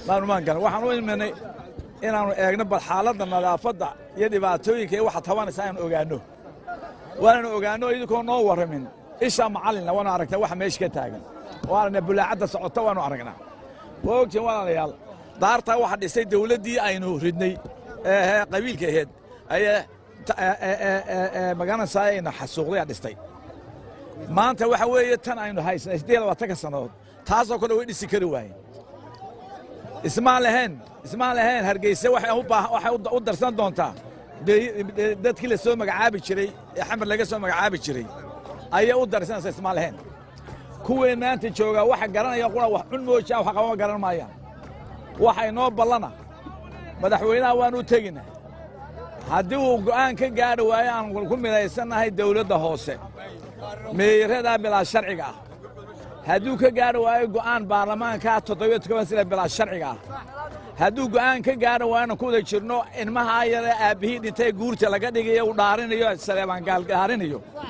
maanumaan garan waxaan u imanay inaannu eegno bal xaaladda nadaafadda iyo dhibaatooyinka iyo waxa tabanaysa aan ogaanno waananu ogaanno idinkoo noo warramin isha macallinna waanu aragnaa waxa meesha ka taagan waanana bulaacadda socota waanu aragnaa waa ogtiin walaalayaal daartaa waxa dhisay dawladdii aynu ridnay ee qabiilka aheed ayee magaranaysaayayna xasuuqday dhistay maanta waxa weeye tan aynu haysnay siddeed labaatanka sannadood taasoo kale way dhisi kari waayeen ismaan lahayn ismaan lahayn hargeyse waxay u darsan doontaa dadkii la soo magacaabi jiray ee xamar laga soo magacaabi jiray ayay u darsanaysa ismaan lahayn kuwii maanta joogaa waxa garanaya qura wax cun moojaa wax qabama garan maayaan waxa inoo ballana madaxweynaha waanu u tegina haddii uu go'aan ka gaadhi waayo aan ku midaysannahay dawladda hoose meeyaradaa bilaa sharciga ah hadduu ka gaadhi waayo go'aan baarlamaankaa toddobiyo toban sila bilaa sharciga ah hadduu go'aan ka gaadhi waayona ku wada jirno ilmahaa yare aabbihii dhintay guurta laga dhigayo uu dhaarinayo saleebaan gaal dhaarinayo